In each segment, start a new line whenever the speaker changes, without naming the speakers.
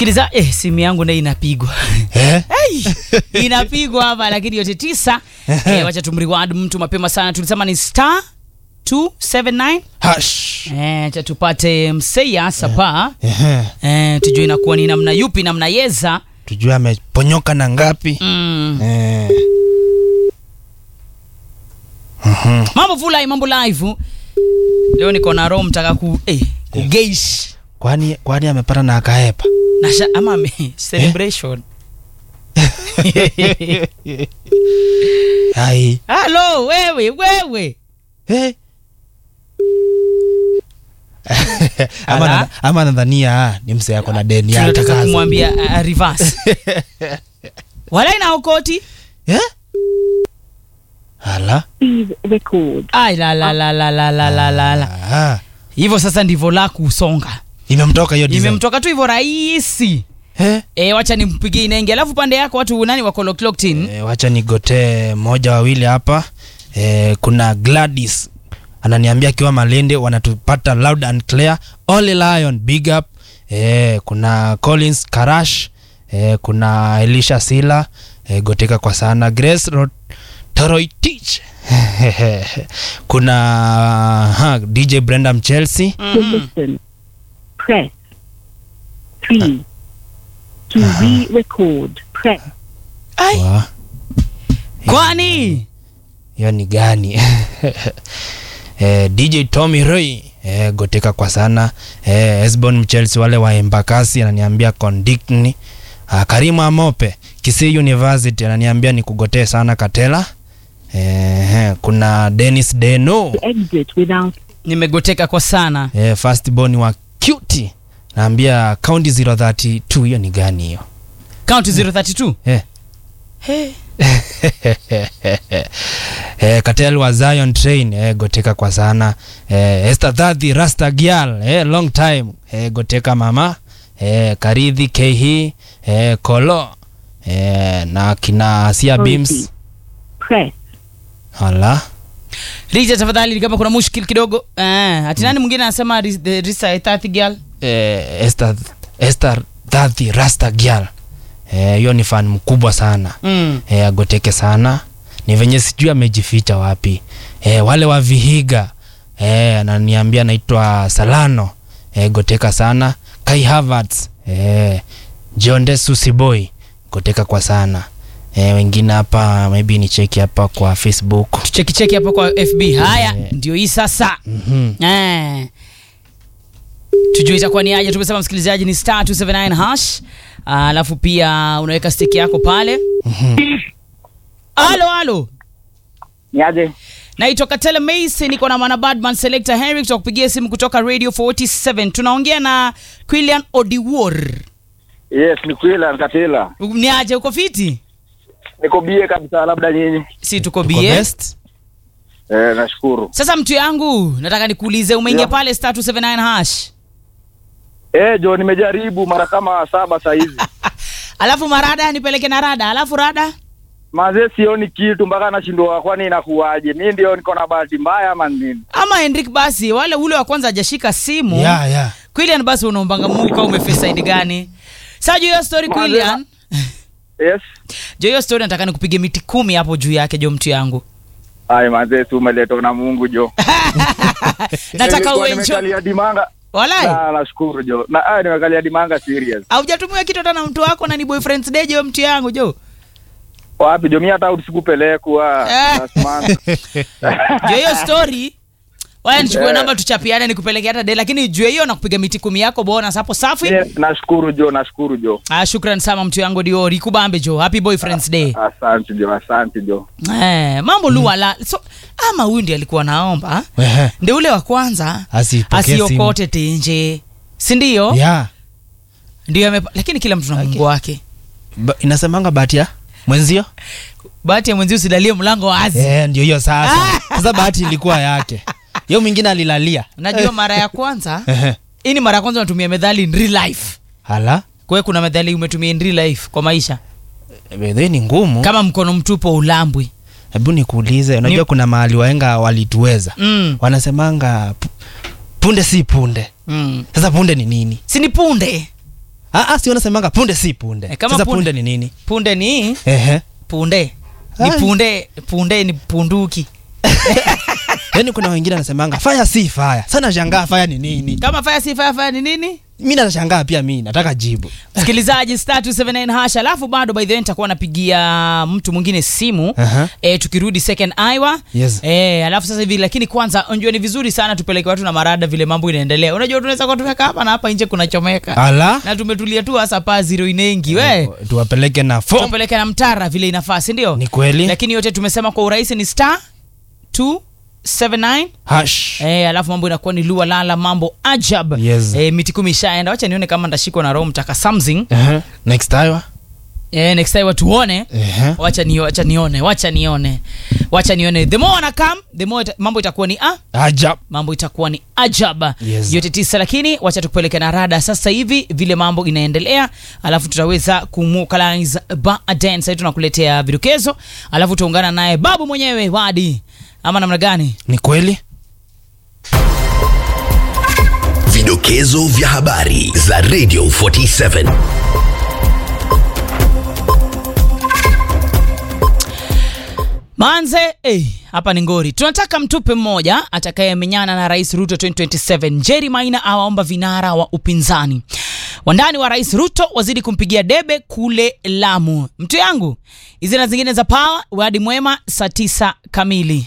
Msikiliza, eh, simu yangu nayo inapigwa
Eh?
hey, inapigwa hapa lakini yote tisa. eh, wacha tumreward mtu mapema sana, tulisema ni star 279
Hash.
eh, acha tupate mseya sapa
Ehe.
eh, tujue inakuwa ni namna yupi namna yeza
Tujue ameponyoka na ngapi?
mm.
Eh. Mhm.
mambo fulai mambo live leo niko na roho mtaka ku eh, kugeish
Kwani kwani amepata na akaepa?
Nasha, ama me, celebration
Hai.
halo wewe wewe
Eh. ama,
Ala.
na, ama nadhania ah, ni mse yako na deni yake
tunataka
kaza.
kumwambia uh, reverse walai na okoti
Eh? Hala.
Please record.
ai la la la la la la la la la
Ah.
hivyo sasa ndivyo la kusonga
Imemtoka hiyo design.
imemtoka tu hivyo rahisi
Eh?
e, wacha nimpigie inenge alafu pande yako watu nani wako locked locked in
E, wacha nigotee moja wawili hapa e, kuna Gladys ananiambia akiwa Malende wanatupata loud and clear. Ole Lion big up. E, kuna Collins Karash e, kuna Elisha Sila e, goteka kwa sana Grace Rot Toroitich kuna ha, DJ Brenda Mchelsea
To listen, press 3. To re-record, press
ai
Wa,
kwani
hiyo ni gani eh, dj tommy roy eh, goteka kwa sana eh, esbon mchelsi wale wa embakasi ananiambia condictni ah, karimu amope kisii university ananiambia ni kugotee sana katela eh, eh, kuna denis deno
to exit without
nimegoteka kwa sana
eh, firstborn wa cuty naambia county 032 hiyo ni gani hiyo
county 032
eh.
hey.
eh, Katel wa Zion Train eh, goteka kwa sana eh, Esther Thadhi Rasta Gyal eh, long time eh, goteka mama eh, Karidhi Kehi eh, Kolo eh, na kina Asia Beams
press
hala
Rija tafadhali kama kuna mushkil kidogo eh, ati nani mwingine anasema ris- the Risa Ethati girl
eh, Esther, Esther Thadhi Rasta Gyal eh, hiyo ni fan mkubwa sana
mm.
e, agoteke sana ni venye sijui amejificha wapi e, wale wa vihiga e, ananiambia naitwa salano e, goteka sana kai havertz e, jonde susiboy goteka kwa sana e, wengine hapa maybe ni cheki hapa kwa facebook
tucheki cheki hapo kwa FB haya
Eh.
ndio hii sasa
mm-hmm.
eh. tujue itakuwa ni aje tumesema msikilizaji ni star 279 hash Ah, alafu pia unaweka stiki yako pale halo halo
Niaje?
naitwa katele mace niko na mwana badman selector henry tutakupigia simu kutoka radio 47 tunaongea na quilian odiwor
Yes, ni kweli Katela.
ni aje uko fiti
Niko bie kabisa labda nyinyi.
si tuko
Uko
bie
best?
Eh, nashukuru.
sasa mtu yangu nataka nikuulize umeingia
Yeah.
pale star 279 hash
Eh, Jo nimejaribu mara kama saba saa hizi.
alafu marada nipeleke na rada alafu rada
Mazee sioni kitu mpaka nashindwa kwani inakuwaje? Mimi ndio niko na bahati mbaya ama nini?
ama Henrik basi wale ule wa kwanza hajashika simu
yeah, yeah.
Quillian basi unaombanga Mungu kama umeface side gani sasa juu hiyo story
Kwanza-
Quillian
Yes.
juu hiyo story nataka nikupige miti kumi hapo juu yake jo mtu yangu
Ai mazee tu umeletwa na Mungu Jo.
nataka
Nilikuwa
uenjoy
Nimekalia dimanga.
walai
Na nashukuru Jo. Na ai nimekalia dimanga serious.
haujatumia kitu hata na mtu wako na ni boyfriend's day jo mtu yangu jo
Wapi Jo mimi hata usikupelekwa.
Eh.
last month.
juu hiyo story waya nichukue
Eh.
namba tuchapiane nikupeleke hata day lakini juu hiyo nakupiga miti kumi yako bonus hapo safi
Mimi Nashukuru Jo, nashukuru Jo.
ah, shukran sana mtu yangu diori kubambe jo happy boyfriend's day
Asante Jo, asante Jo.
eh, mambo luala so ama huyu ndi alikuwa naomba
Ehe.
ndi ule wa kwanza
Asipokee simu.
asiokote tenje sindio
yeah.
ndio ame lakini kila mtu na mungu wake
Ba- inasemanga bahati ya mwenzio
bahati ya mwenzi usidalie mlango wazi
Eh, ndio hiyo sasa sasa bahati ilikuwa yake hiyo mwingine alilalia
najua mara ya kwanza
Ehe.
hii ni mara ya kwanza unatumia methali in real life
hala
kwa hiyo kuna methali umetumia in real life kwa maisha
bedhe ni ngumu
kama mkono mtupo ulambwi
hebu nikuulize unajua
Ni-
kuna mahali waenga walituweza
mm.
wanasemanga pu- punde si punde
mm.
sasa punde ni nini
sini punde
ah, ah, si wanasemanga punde si punde
Eh, kama
sasa
punde-
punde ni nini
punde ni
ehe
punde ni
Ai.
punde punde ni punduki
yaani kuna wengine wanasemanga faya si faya sana shangaa faya ni nini
kama fire si fire fire ni nini
mi nashangaa pia mi nataka jibu
msikilizaji star 279 hash alafu bado by the way nitakuwa napigia mtu mwingine simu
Aha.
e, tukirudi second Iowa
Yes.
e, alafu sasa hivi lakini kwanza unajua ni vizuri sana tupeleke watu na marada vile mambo inaendelea unajua tunaweza kuwa tumeka hapa na hapa nje kunachomeka
ala
na tumetulia tu hasa paa zero inengi we
tuwapeleke na fom
tupeleke na mtara vile inafaa si ndio
ni kweli
lakini yote tumesema kwa urahisi ni star 279
hash
Eh, alafu mambo inakuwa ni lua lala mambo ajab
Yes.
eh, miti kumi ishaenda wacha nione kama ndashikwa na roho mtaka something
Ehe. next time
eh, next time tuone
Ehe.
wacha ni, wacha nione wacha nione wacha nione the more ana come the more ita, mambo itakuwa ni ah,
ajab
mambo itakuwa ni ajab
Yes.
yote tisa lakini wacha tukupeleke na rada sasa hivi vile mambo inaendelea alafu tutaweza kumukalize baadaye sasa tunakuletea vidokezo alafu tutaungana naye babu mwenyewe wadi ama namna gani
ni kweli
Vidokezo vya habari za Radio 47.
Manze, eh, hapa ni ngori. Tunataka mtupe mmoja atakayemenyana na Rais Ruto 2027. Jerry Maina awaomba vinara wa upinzani. Wandani wa Rais Ruto wazidi kumpigia debe kule Lamu. Mtu yangu, hizi na zingine za power, wadi mwema saa tisa kamili.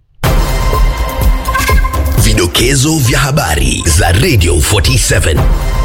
Vidokezo vya habari za Radio 47.